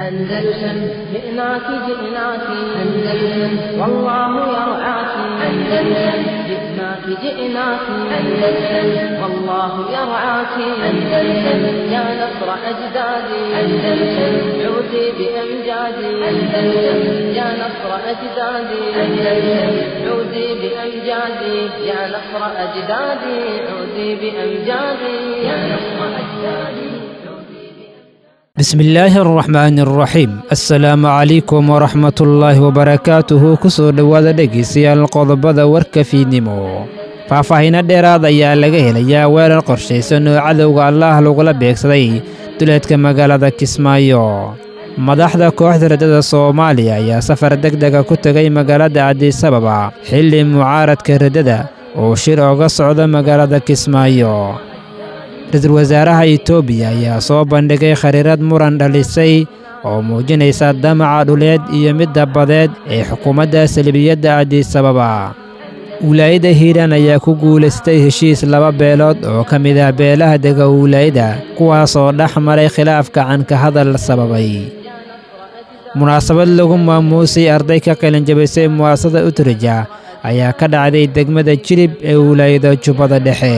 أندلسن جئناك جئناك أندلسن والله يرعاك أندلسن جئناك جئناك أندلسن والله يرعاك أندلسن يا نصر أجدادي أندلسن عودي بأمجادي أندلسن يا نصر أجدادي أندلسن عودي بأمجادي يا نصر أجدادي عودي بأمجادي يا نصر أجدادي bismillaahi araxmaani araxiim assalaamu calaykum waraxmatullaahi wabarakaatuhu ku soo dhowaada dhegaystayaal qodobada warka fiidnimo faahfaahiino dheeraad ayaa laga helayaa weerar qorshaysan oo cadowga allaah lagula beegsaday duleedka magaalada kismaayo madaxda kooxda raddada soomaaliya ayaa safar deg dega ku tegay magaalada cabdisababa xilli mucaaradka raddada uu shir oga socdo magaalada kismaayo ra-iisul wasaaraha itoobiya ayaa soo bandhigay khariirad muran dhalisay oo muujinaysa damaca dhuleed iyo midda badeed ee xukuumadda salbiyadda cabdisababa wilaayadda hiiraan ayaa ku guulaystay heshiis laba beelood oo ka mid ah beelaha dega wilaayadda kuwaasoo dhex maray khilaafka canka hadal sababay munaasabad lagu maamuusay arday ka qalinjabisay mu'aasada utrija ayaa ka dhacday degmada jilib ee wilaayada jubbada dhexe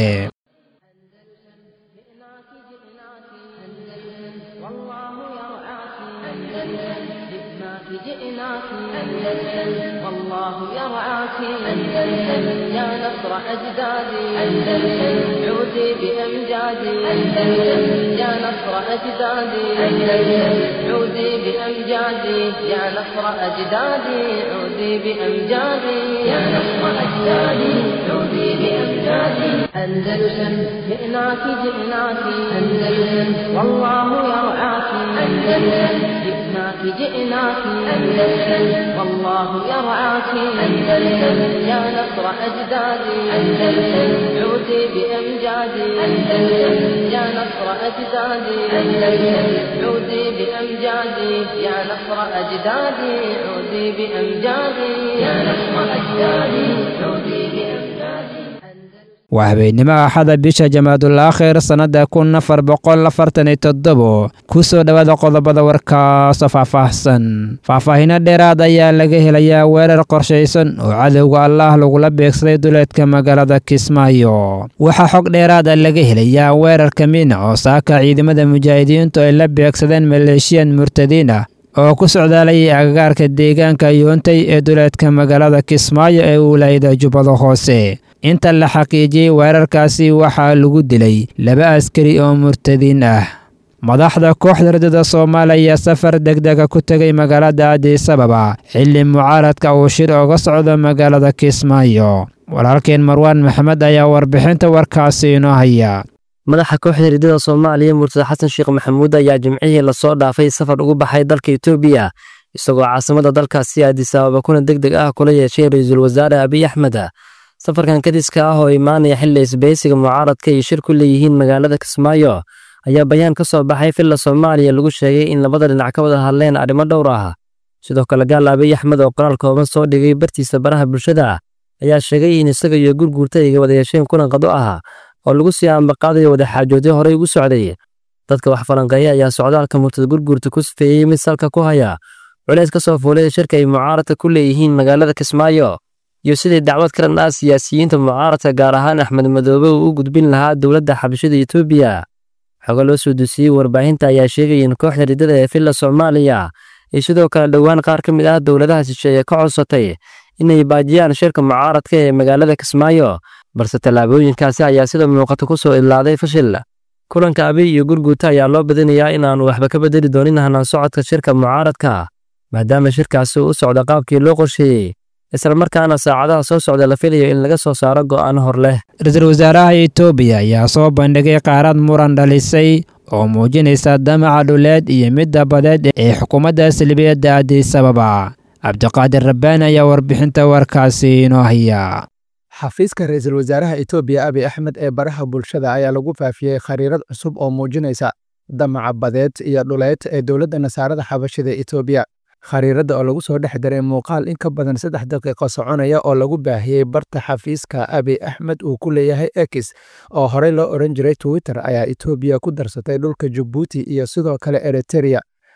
جئناك أندلسن والله يرعاك أندلسن يا نصر أجدادي أندلسن عودي بأمجادي أندلسن يا نصر أجدادي أندلسن عودي بأمجادي يا نصر أجدادي عودي بأمجادي يا نصر أجدادي عودي بأمجادي أندلسن جئناك جئناك أندلسن والله يرعاك أندلسن جئناك جئناك أندلسن والله يرعاك أندلسن يا نصر أجدادي أندلسن عودي بأمجادي أندلسن يا نصر أجدادي أندلسن عودي بأمجادي يا نصر أجدادي عودي بأمجادي يا نصر أجدادي عودي بأمجادي waa habeennimo axada bisha jamaadul aakhir sannadda kun afar boqol afartan iyo toddobo ku soo dhowaada qodobada warkaasoo faahfaahsan faahfaahiino dheeraad ayaa laga helayaa weerar qorshaysan oo cadowga allaah lagula beegsaday duleedka magaalada kismaayo waxaa xog dheeraada laga helayaa weerarka miina oo saaka ciidamada mujaahidiintu ay la beegsadeen maleeshiyan murtadiin ah oo ku socdaalayay agagaarka deegaanka yoontay ee duleedka magaalada kismaayo ee wilaayada jubbada hoose inta la xaqiijiyey weerarkaasi waxaa lagu dilay laba askari oo murtadiin ah madaxda kooxda raddada soomaaliya ayaa safar degdega ku tegay magaalada cabdisababa xilli mucaaradka uu shir oga socdo magaalada kismaayo walaalkeen marwaan maxamed ayaa warbixinta warkaasi inoo haya madaxa kooxda riddada soomaaliya murtada xasan sheekh maxamuud ayaa jimcihii lasoo dhaafay safar ugu baxay dalka etoobiya isagoo caasimada dalkaasi aadisaababa kuna deg deg ah kula yeeshay ra-iisul wasaare abiy axmed safarkan kadiska ah oo imaanaya xilli isbaysiga mucaaradka iyo shir ku leeyihiin magaalada kismaayo ayaa bayaan ka soo baxay villa soomaaliya lagu sheegay in labada dhinac ka wada hadleen arrimo dhowr ah sidoo kale gaal abiy axmed oo qoraal kooban soo dhigay bartiisa baraha bulshada ayaa sheegay in isaga iyo gurguurta ay wada yeesheen kulan qado ah oo lagu sii ambaqaadayo wadaxaajoodyo horey ugu socday dadka wax falanqeeya ayaa socdaalka murtada gurguurta ku sifeeyey mid salka ku haya culeys ka soo fuulay shirka ay mucaaradka ku leeyihiin magaalada kismaayo iyo sidii dacwad ka dhan ah siyaasiyiinta mucaaradka gaar ahaan axmed madoobe uu u gudbin lahaa dowladda xabashada etoobiya xogo loo soo dusiyey warbaahinta ayaa sheegaya in kooxda riddada ee villa soomaaliya iyo sidoo kale dhowaan qaar ka mid ah dowladaha shisheeye ka codsatay inay baajiyaan shirka mucaaradka ee magaalada kismaayo balse tallaabooyinkaasi ayaa sida muuqata ku soo idlaaday fashil kulanka abiy iyo gurguuta ayaa loo badinayaa inaanu waxba ka bedeli doonin hanaan socodka shirka mucaaradka maadaama shirkaasi u socda qaabkii loo qorsheeyey islamarkaana saacadaha soo socda la filayo in laga soo saaro go'aan hor leh ra-iisul wasaaraha itoobiya ayaa soo bandhigay qaarad muran dhalisay oo muujinaysa damaca dhuleed iyo midda badeed ee xukuumadda salbiyadda cabdisababa cabdiqaadir rabbaani ayaa warbixinta warkaasi inoo haya xafiiska ra-iisul wasaaraha etoobiya abiy axmed ee baraha bulshada ayaa lagu faafiyey khariirad cusub oo muujinaysa damaca badeed iyo dhuleed ee dowladda nasaarada xabashida etoobiya khariiradda oo lagu soo dhex daray muuqaal in ka badan saddex daqiiqo soconaya oo lagu baahiyey barta xafiiska abiy axmed uu ku leeyahay ekis oo horey loo odhan jiray twitter ayaa etoobiya ku darsatay dhulka jabuuti iyo sidoo kale eritereya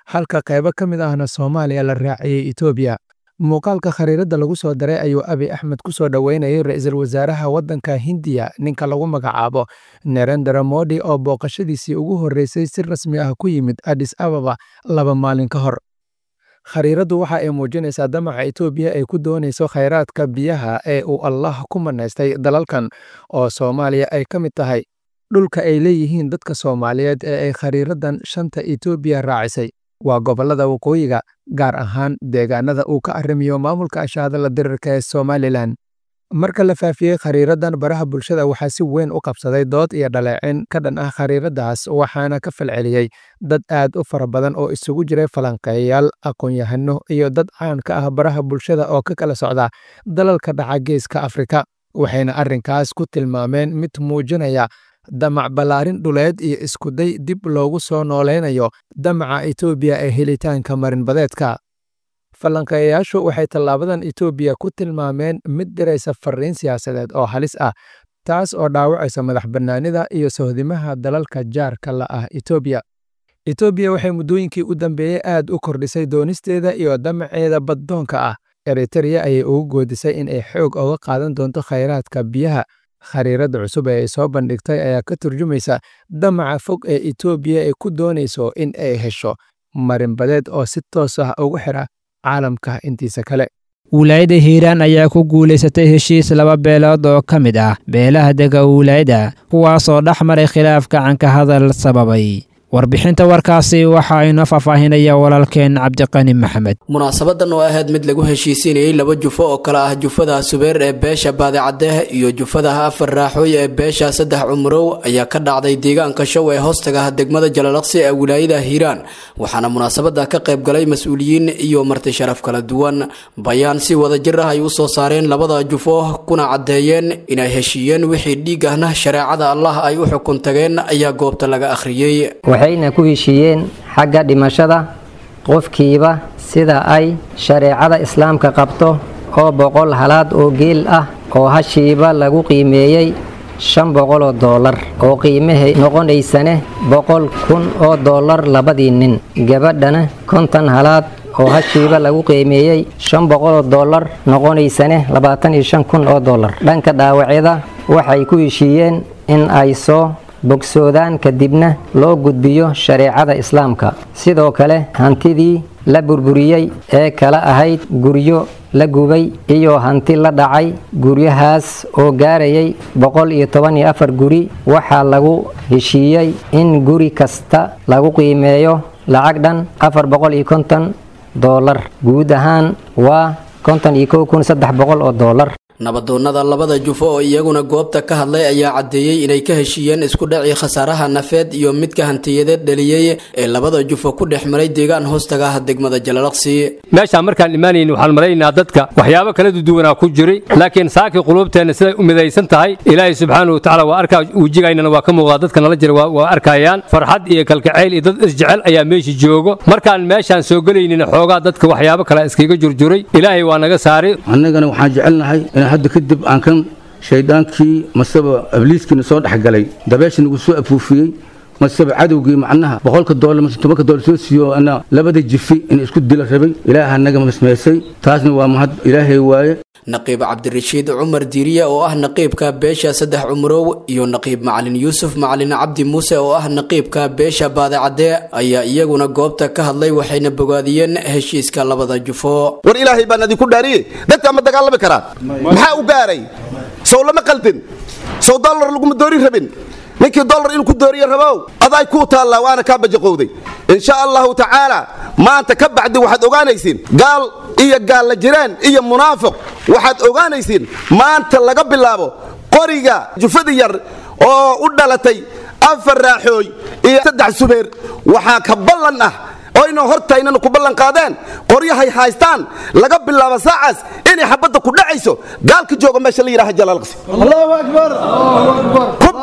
halka qaybo ka mid ahna soomaaliya la raaciyey etoobiya muuqaalka khariiradda lagu soo daray ayuu abi axmed ku soo dhoweynayay ra-iisul wasaaraha waddanka hindiya ninka lagu magacaabo nerendra modi oo booqashadiisii ugu horreysay si rasmi ah ku yimid adis ababa laba maalin ka hor khariiraddu waxa ay muujinaysaa damaca etoobiya ay ku doonayso khayraadka biyaha ee uu allah ku manaystay dalalkan oo soomaaliya ay ka mid tahay dhulka ay leeyihiin dadka soomaaliyeed ee ay khariiraddan shanta etoobiya raacisay waa gobollada waqooyiga gaar ahaan deegaanada uu ka arrimiyo maamulka ashaadala dirirka ee somalilan marka la faafiyey khariiraddan baraha bulshada waxaa si weyn u qabsaday dood iyo dhaleecin ka dhan ah khariiraddaas waxaana ka falceliyey dad aad u fara badan oo isugu jiray falanqeeyayaal aqoon-yahano iyo dad caan ka ah baraha bulshada oo ka kala socda dalalka dhaca geeska afrika waxayna arrinkaas ku tilmaameen mid muujinaya damac ballaarin dhuleed iyo iskuday dib loogu soo nooleynayo damaca etoobiya ee helitaanka marinbadeedka falanqeeyayaashu waxay tallaabadan etoobiya ku tilmaameen mid diraysa fariin siyaasadeed oo halis ah taas oo dhaawacaysa madax bannaanida iyo sohdimaha dalalka jaarka la ah etoobiya etoobiya waxay muddooyinkii u dambeeyey aad u kordhisay doonisteeda iyo damaceeda baddoonka ah eritereya ayay ugu goodisay in ay xoog oga qaadan doonto khayraadka biyaha khariiradda cusub ee ay soo bandhigtay ayaa ka turjumaysa damaca fog ee etoobiya ay ku doonayso in ay hesho marinbadeed oo si toos ah ugu xira caalamka intiisa kale wilaayada hiiraan ayaa ku guulaysatay heshiis laba beelood oo ka mid ah beelaha dega wilaayada kuwaasoo dhex maray khilaaf gacanka hadal sababay warbixinta warkaasi waxa inoo faahfaahinaya walaalkeen cabdiqani maxamed munaasabadan oo ahayd mid lagu heshiisiinayey laba jufo oo kale ah jufada subeer ee beesha baadicadeeh iyo jufadaha afar raaxooy ee beesha saddex cumurow ayaa ka dhacday deegaanka show ee hoostaga degmada jalalaqsi ee wilaayada hiiraan waxaana munaasabada ka qayb galay mas-uuliyiin iyo marti sharaf kala duwan bayaan si wadajir ah ay u soo saareen labada jufo kuna caddeeyeen inay heshiiyeen wixii dhiig ahna shareecada allah ay u xukun tageen ayaa goobta laga akhriyey waxayna ku heshiiyeen xagga dhimashada qofkiiba sida ay shareecada islaamka qabto oo boqol halaad oo geel ah oo hashiiba lagu qiimeeyey shan boqol oo doolar oo qiimahay noqonaysane boqol kun oo doolar labadii nin gabadhana konton halaad oo hashiiba lagu qiimeeyey shan boqol oo doolar noqonaysane labaatan iyo shan kun oo doolar dhanka dhaawacyada waxay ku heshiiyeen in ay soo bogsoodaan kadibna loo gudbiyo shareecada islaamka sidoo kale hantidii la burburiyey ee kala ahayd guryo la gubay iyo hanti la dhacay guryahaas oo gaarayay boqol iyo toban iyo afar guri waxaa lagu heshiiyey in guri kasta lagu qiimeeyo lacag dhan afar boqol iyo konton doolar guud ahaan waa konton iyo kow kun saddex boqol oo doolar nabadoonnada labada jufo oo iyaguna goobta ka hadlay ayaa caddeeyey inay ka heshiiyeen isku dhacii khasaaraha nafeed iyo midka hantiyadeed dhaliyey ee labada jufo ku dhex maray deegaan hoostaga ah degmada jalalaqsi meeshaan markaan imaanayn waxaan malaynaa dadka waxyaabo kala duduwanaa ku jiray laakiin saakii quluubteenna siday u midaysan tahay ilaahay subxaana wa tacala waa arkaa wejigaynana waa ka muuqdaa dadka nala jira waa arkayaan farxad iyo kalkacayl iyo dad isjecel ayaa meesha joogo markaan meeshaan soo gelaynina xoogaa dadka waxyaabo kale iskaga jurjuray ilaahay waa naga saaray annagana waxaan jecelnahay hadda kadib aan kan shayddaankii maseba abliiskiina soo dhexgalay dabeesha nagu soo afuufiyey maseba cadowgii macnaha boqolka doolar mase tobanka doolar soo siiyo ana labada jifi in isku dila rabay ilaaha naga masmeysay taasna waa mahad ilaahay waaye naqiib cabdirashiid cumar diiriye oo ah naqiibka beesha saddex cumurow iyo naqiib macalin yuusuf macalin cabdi muuse oo ah naqiibka beesha baadicadee ayaa iyaguna goobta ka hadlay waxayna bogaadiyeen heshiiska labada jufo war ilaahay baan idinku dhaariye dadka ma dagaalami karaan maxaa u gaaray sow lama qaldin sow dollar laguma doorin rabin ninkii dollar inuu ku dooriye rabow aday kuu taallaa waana kaa bajaqowday insha allahu tacaala maanta ka bacdi waxaad ogaanaysiin gaal iyo gaalla jiraan iyo munaafiq waxaad ogaanaysiin maanta laga bilaabo qoriga jufada yar oo u dhalatay afar raaxooy iyo saddex subeer waxaa ka ballan ah oyna hortaynana ku ballan qaadeen qoryahay haystaan laga bilaabo saacaas inay xabadda ku dhacayso gaalka jooga meesha la yidhaha jalaalqsi allahu akbar ku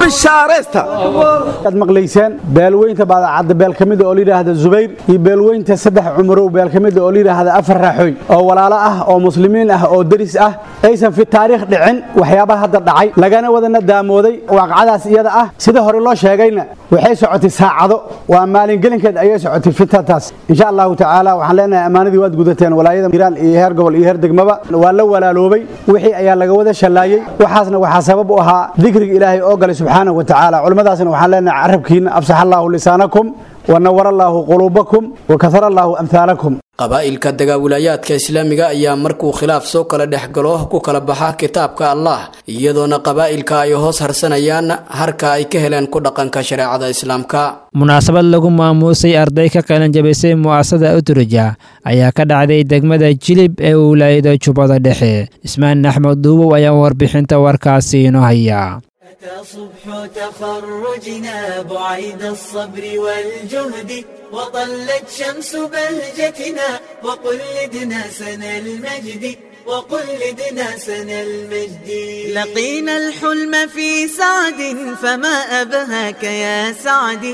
bishaaraysta aad maqlayseen beelweynta baadacadda beel ka mida oo layidhaahda zubayr iyo beelweynta saddex cumarow beel ka mida oo layidhaahda afar raaxooy oo walaalo ah oo muslimiin ah oo deris ah aysan fi taariikh dhicin waxyaabaha hadda dhacay lagana wadana daamooday waaqacadaas iyada ah sida hore loo sheegayna waxay socotay saacado waa maalingelinkeed ayay socotay fitataas insha allahu tacaala waxaan leenahay ammaanadii waad gudateen walaayada hiiraan iyo heer gobol iyo heer degmaba waa la walaaloobay wixii ayaa laga wada shallaayey waxaasna waxaa sabab u ahaa dikriga ilaahay oo galay subxaanahu wa tacaala culimmadaasna waxaan leenahay carabkiina afsax allaahu lisaanakum wanawar allaahu quluubakum wakahara allaahu amhaalakum qabaa'ilka dagaawilaayaadka islaamiga ayaa markuu khilaaf soo kala dhex galo ku kala baxa kitaabka allah iyadoona qabaa'ilka ay hoos harsanayaan harka ay ka heleen ku dhaqanka shareecada islaamka munaasabad lagu maamuusay arday ka qalanjabisay mu'asasada uturja ayaa ka dhacday degmada jilib ee wilaayada jubbada dhexe ismaan axmed duubow ayaa warbixinta warkaasi inoo haya صبح تخرجنا بعيد الصبر والجهد وطلت شمس بهجتنا وقلدنا سنى المجد وقلدنا سنى المجد لقينا الحلم في سعد فما أبهاك يا سعد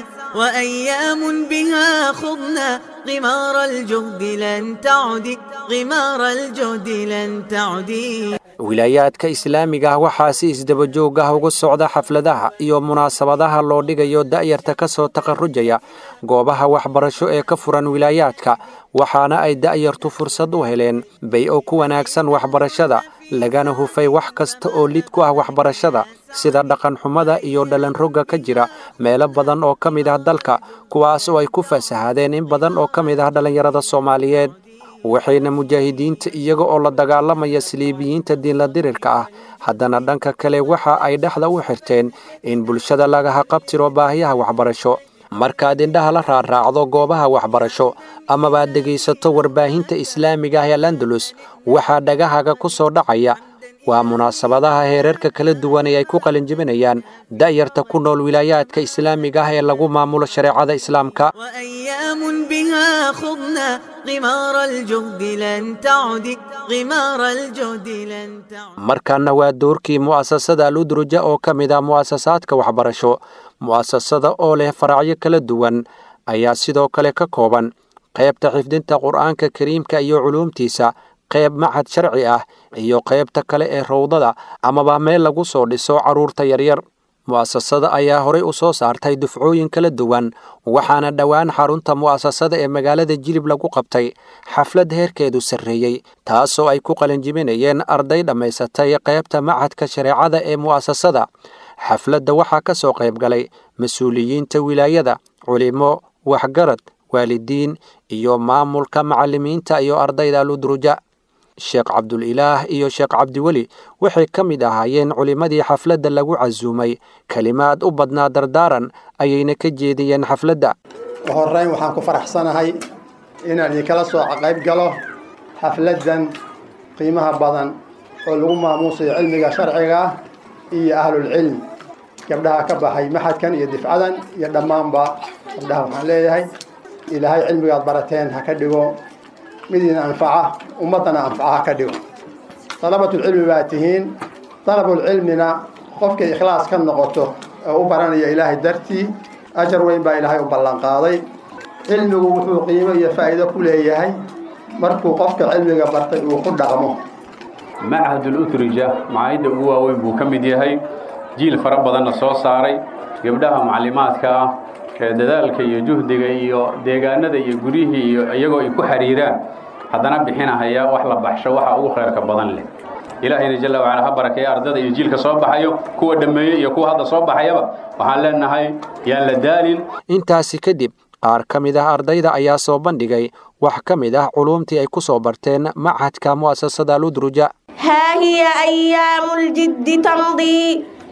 وأيام بها خضنا غمار الجهد لن تعد غمار الجهد لن تعد wilaayaadka islaamiga ah waxaa si isdabajoog ah uga socda xafladaha iyo munaasabadaha loo dhigayo da'yarta ka soo takharrujaya goobaha waxbarasho ee ka furan wilaayaadka waxaana ay da'yartu fursad u heleen bay-o ku wanaagsan waxbarashada lagana hufay wax kasta oo lid ku ah waxbarashada sida dhaqanxumada iyo dhalanrogga ka jira meelo badan oo ka mid ah dalka kuwaas oo ay ku fasahaadeen in badan oo ka mid ah dhallinyarada soomaaliyeed waxayna mujaahidiinta iyaga oo la dagaalamaya saliibiyiinta diinla dirirka ah haddana dhanka kale waxa ay dhexda u xirteen in bulshada lagaha qabtiro baahiyaha waxbarasho markaad indhaha la raaraacdo goobaha waxbarasho amabaad dhegaysato warbaahinta islaamiga ah ee landalus waxaa dhagahaga ku soo dhacaya waa munaasabadaha heerarka kala duwan ee ay ku qalinjibinayaan da'yarta ku nool wilaayaadka islaamiga ah ee lagu maamulo shareecada islaamka وأيام بها خضنا غمار الجهد لن تعد غمار الجهد لن تعد markaana waa doorkii mu'asasada aludruja oo ka mid ah mu'asasaadka waxbarasho mu'asasada oo leh faracyo kala duwan ayaa sidoo kale ka kooban qaybta xifdinta qur'aanka kariimka iyo culuumtiisa qayb machad sharci ah iyo qaybta kale ee rowdada amaba meel lagu soo dhiso carruurta yaryar mu'asasada ayaa horay u soo saartay dufcooyin kala duwan waxaana dhowaan xarunta mu'asasada ee magaalada jilib lagu qabtay xaflad heerkeedu sarreeyey taasoo ay ku qalinjibinayeen arday dhammaysatay qaybta machadka shareecada ee mu'asasada xafladda waxaa ka soo qayb galay mas-uuliyiinta wilaayada culimo waxgarad waalidiin iyo maamulka macallimiinta iyo ardayda aludruja sheekh cabdulilaah iyo sheekh cabdiweli waxay ka mid ahaayeen culimmadii xafladda lagu casuumay kelimaad u badnaa dardaaran ayayna ka jeediyeen xafladda horreyn waxaan ku faraxsanahay inaan idinkala soo qayb galo xafladdan qiimaha badan oo lagu maamuusayo cilmiga sharciga ah iyo ahlulcilm gabdhaha ka baxay maxadkan iyo difcadan iyo dhammaanba gabdhaha waxaan leeyahay ilaahay cilmigaad barateen ha ka dhigo midiina anfaca ummaddana anfaca ha ka dhigo dalabatulcilmi baa tihiin dalabulcilmina qofkay ikhlaas ka noqoto oo u baranaya ilaahay dartii ajar weyn baa ilaahay u ballanqaaday cilmigu wuxuu qiimo iyo faa'iido ku leeyahay markuu qofka cilmiga bartay uu ku dhaqmo machadul utrija macaayidda ugu waaweyn buu ka mid yahay jiil fara badanna soo saaray gabdhaha macallimaadka ah ee dadaalka iyo juhdiga iyo deegaanada iyo guryihii iyo iyagoo ay ku xiriiraan haddana bixinahaya wax la baxsho waxa ugu khayrka badan leh ilaahayna jalla wacala ha barakeeya ardada iyo jiilka soo baxayo kuwa dhammeeyey iyo kuwa hadda soo baxayaba waxaan leenahay yaan la daalin intaasi kadib qaar ka mid ah ardayda ayaa soo bandhigay wax ka mid ah culuumtii ay ku soo barteen machadka mu'asasada aludruja ها هي أيام الجد تمضي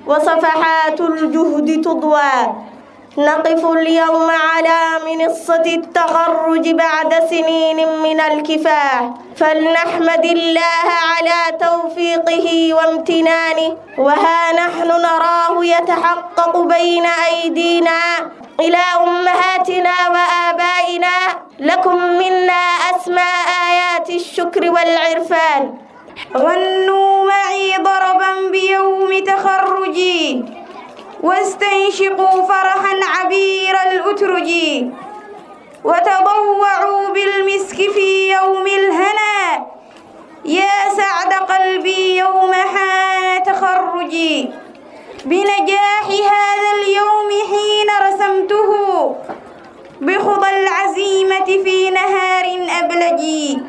وصفحات الجهد تضوى نقف اليوم على منصة التخرج بعد سنين من الكفاح فلنحمد الله على توفيقه وامتنانه وها نحن نراه يتحقق بين أيدينا إلى أمهاتنا وآبائنا لكم منا أسمى آيات الشكر والعرفان غنوا معي ضربا بيوم تخرجي واستنشقوا فرحا عبير الأترج وتضوعوا بالمسك في يوم الهنا يا سعد قلبي يوم حان تخرجي بنجاح هذا اليوم حين رسمته بخضى العزيمة في نهار أبلجي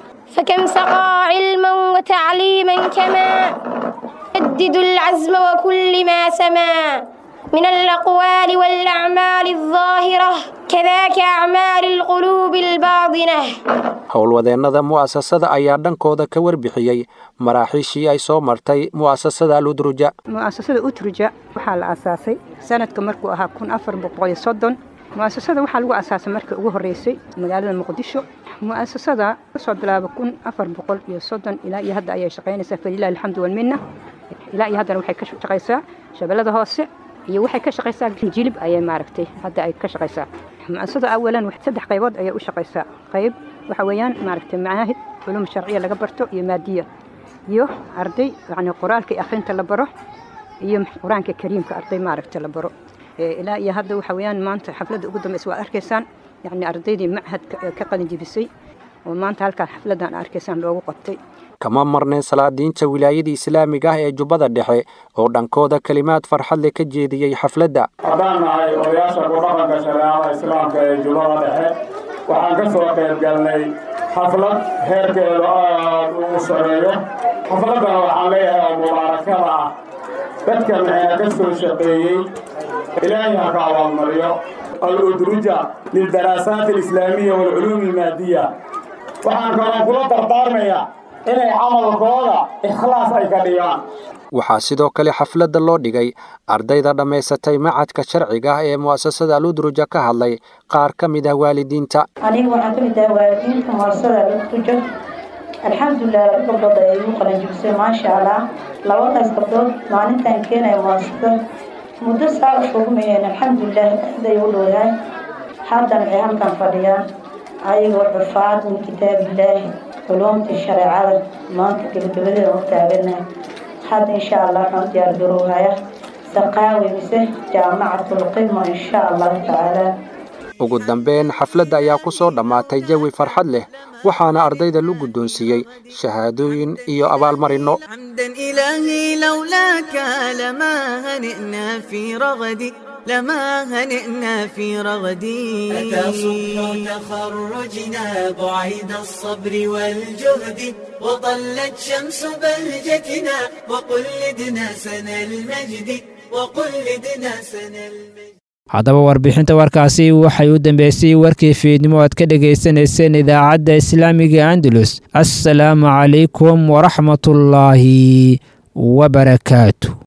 فكم سقى علما وتعليما كما يجدد العزم وكل ما سما من الأقوال والأعمال الظاهرة كذاك أعمال القلوب الباطنة howlwadeennada mu'asasada ayaa dhankooda ka warbixiyey maraaxiishii ay soo martay mu'asasada aludruja mu'asasada utruja waxaa la aasaasay sanadka markuu ahaa kun afar boqol iyo soddon mu'asasada waxaa lagu aasaasay markii ugu horreysay magaalada muqdisho mu'asasada kasoo bilaaba kun afar boqol iyo soddon ilaa iyo hadda ayay shaqaynaysaa falilahi alxamdu walminna ilaa iyo haddana waxay ka shaqaysaa shabeellada hoose iyo waxay ka shaqaysaa jilib ayay maaragtay hadda ay ka shaqaysaa mu'asasada awalan saddex qaybood ayay u shaqaysaa qayb waxa weeyaan maaragtay macaahid culuum sharciya laga barto iyo maadiya iyo arday yacni qoraalka iyo akhrinta la baro iyo qur-aanka kariimka arday maaragta la baro ilaa iyo hadda waxa weeyaan maanta xafladda ugu dambaysa waad arkaysaan yacni ardaydii machadka ee ka qalin jebisay oo maanta halkaan xafladdan arkaysaan loogu qabtay kama marneen salaadiinta wilaayada islaamiga ah ee jubbada dhexe oo dhankooda kelimaad farxad leh ka jeediyey xafladda haddaan nahay odayaasha ku dhaqanka shareecada islaamka ee jubbada dhexe waxaan ka soo qayb galnay xaflad heerkeedu aad ugu sareeyo xafladdana waxaan leeyahay oo mubaarakada ah dadkan ee ka soo shaqeeyey ilaahay ha ka abaalmariyo al-udruja lildaraasaat alislaamiya waalculuum almaadiya waxaan kaloo kula dardaarmayaa inay camalkooda ikhlaas ay ka dhigaan waxaa sidoo kale xafladda loo dhigay ardayda dhammaysatay macadka sharciga ah ee mu'asasada aludruja ka hadlay qaar ka mid ah waalidiinta aniga waxaan ka mid ahay waalidiinta mu'asasada aludruja alxamdulilah laba gabdhood ayay igu qalanjibisay maasha allah labadaas gabdhood maalintaan keenaya mu'asasada muddo saa u shugmayeen alxamdulilah aad ay u dhowdahay haddana waxay halkan fadhiyaan ayagoo xufaad min kitaabillaahi culuumtii shareecada maanta gebagabadeeda u taaganahay hadda insha allah waxaan u diyaar garowhaya saqaawi mise jaamacatulqima insha allahu tacaala ugu dambeyn xafladda ayaa ku soo dhammaatay jawi farxad leh waxaana ardayda lu guddoonsiiyey shahaadooyin iyo abaalmarinno حمدا إلهي لولاك لما هنئنا في رغدي لما هنئنا في رغدي أتى صبح تخرجنا بعيد الصبر والجهد وطلت شمس بهجتنا وقلدنا سنى المجد وقلدنا سنى المجد haddaba warbixinta warkaasi waxay u dambeysay warkii fiidnimo aad ka dhegaysanayseen idaacadda islaamiga andalus assalaamu calaykum waraxmatullaahi wabarakaatu